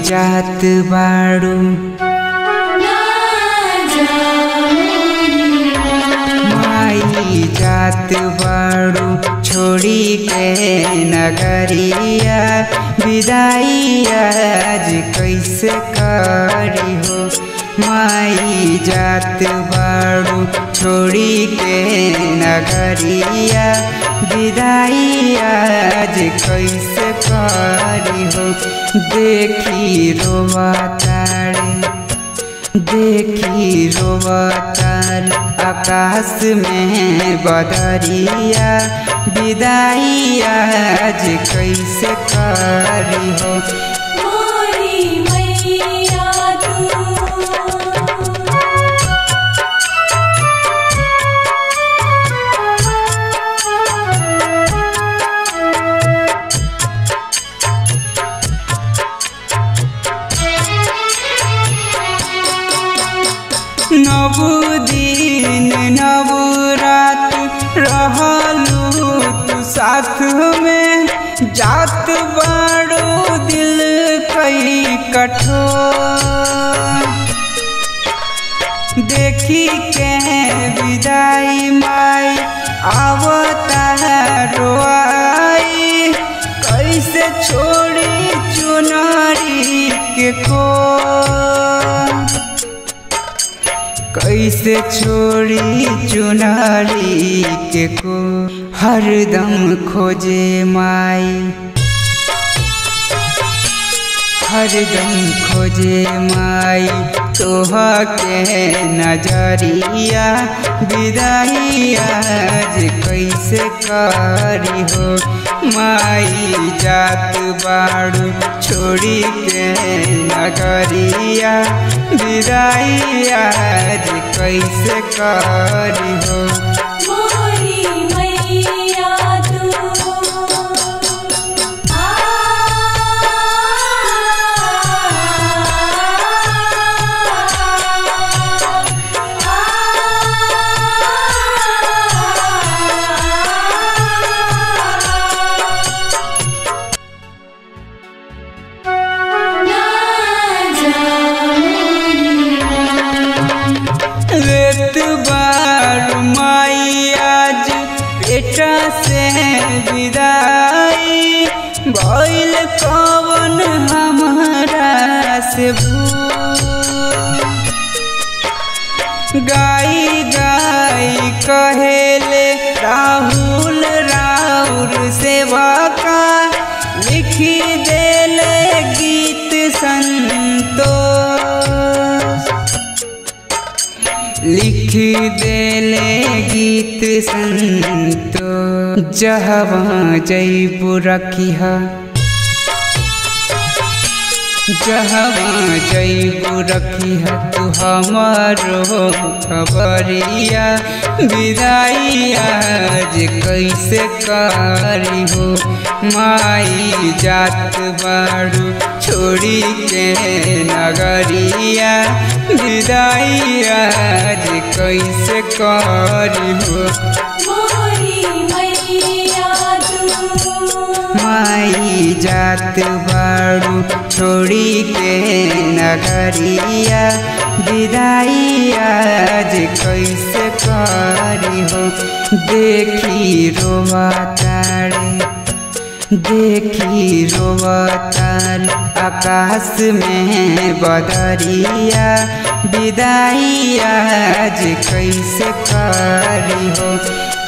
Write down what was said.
जात बाड़ू माई जात बाड़ू छोड़ी के नगरिया विदाई आज कैसे करी हो माई जात बाड़ू छोड़ी के नगरिया विदाई आज कैसे करी हो देखी रोवा तारे देखी रोवतार आकाश में बदरिया विदाई आज कैसे करी हो मोरी मैया तू नव दिन नव रात रहलू तू साथ में जात बाड़ो दिल कई कठोर देखी के विदाई माई आवता रोआई कैसे छोड़ी चुनारी के को कैसे छोड़ी चुनारी के को हरदम खोजे माई हरदम खोजे माई तोहा के नजरिया विदाई आज कैसे करी हो माई जात बाड़ू छोड़ी के नगरिया विदाई आज कैसे करी हो मोरी मैया तू आ रेत बार माई आज बेटा से विदाई भइल कवन हमारा से भूल गाई गाई कहेले राहुल राउर सेवा का लिखी देले गीत संतोष लिख देले गीत संतो जहवा जैबू रखिहा जहवा जैबू रखिहा तू हमारो खबरिया विदाई आज कैसे करी हो माई जात बाड़ू छोड़ी के नगरिया विदाई आज कैसे करी हो मोरी मैया तू माई जात बाड़ू छोड़ी के नगरिया विदाई आज कैसे करी हो देखी रोवा तारे देखी रोवतार आकाश में बदरिया विदाई आज कैसे करी हो